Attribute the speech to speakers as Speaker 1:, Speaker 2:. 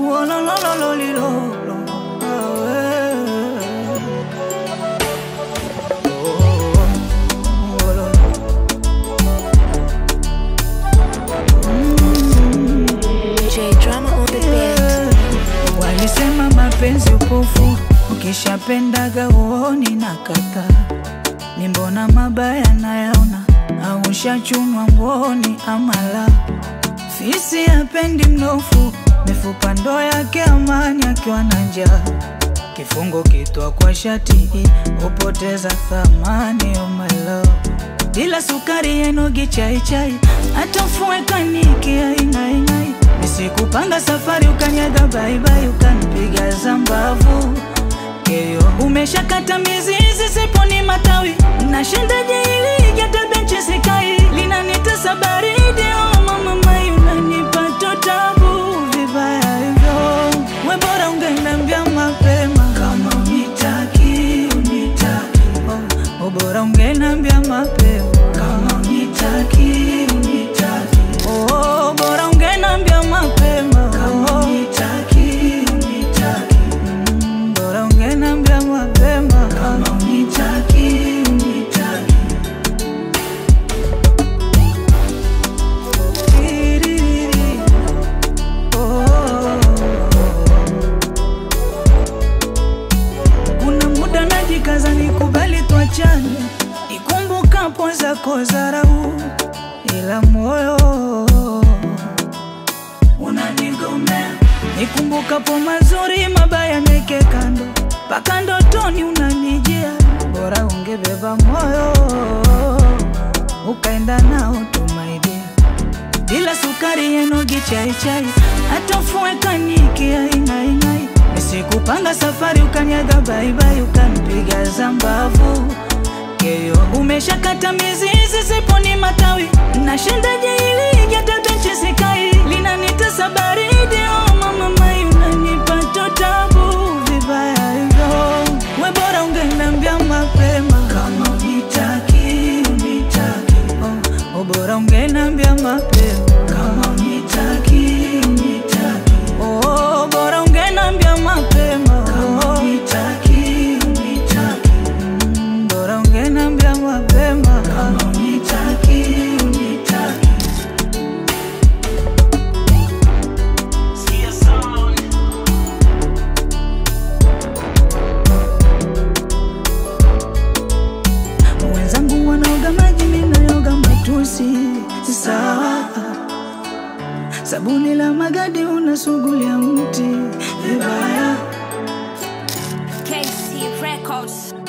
Speaker 1: Uolololololilo.
Speaker 2: J drama on the beat.
Speaker 1: Walisema mapenzi upofu, ukishapendaga uoni na kata ni mbona mabaya nayaona, au ushachunwa mboni amala fisi hapendi mnofu, mifupa ndo yake amani akiwa na njaa kifungo kitwa kwa shati hupoteza thamani oh my love bila sukari yenogi chai chai atafue kaniki aingaingai nisikupanga safari ukanyaga baibai ukanipiga zambavu keyo umeshakata mizizi siponi matawi nashindaje ili igatabenchi sikai linanitesa baridi oh mama mai unanipata tabu vibaya hivyo we bora ungeniambia mapema kama unitaki unitaki oh, oh, bora ungeniambia mapema kama unitaki unitaki oh, bora ungeniambia mapema kama unitaki unitaki mm, bora ungeniambia mapema kama unitaki unitaki Tiririri. Oh. Kuna muda najikaza nikubali tuachane, nikumbukapo zako dharau, ila moyo unanigomea. Nikumbukapo mazuri, mabaya neke kando, mpaka ndotoni unanijia. Bora ungebeba moyo ukaenda nao tumaidia bila sukari yenogi chai chai atafue kaniki aingaingai nisikupanga safari ukanyaga baibai ukanipiga zambavu keyo umeshakata mizizi siponi matawi nashindaje ili igatabenchi sikai linanitesa baridi oh mama mai unanipata tabu vibaya hivyo we bora ungeniambia mapema kama unitaki unitaki oh, oh, bora ungeniambia mapema kama unitaki unitaki oh, bora ungeniambia mapema kama unitaki unitaki mm, bora ungeniambia mapema kama unitaki unitaki wenzangu wanaoga maji, mimi naoga matusi. Sawa, sabuni la magadi unasugulia mti vibaya.
Speaker 2: KC Records.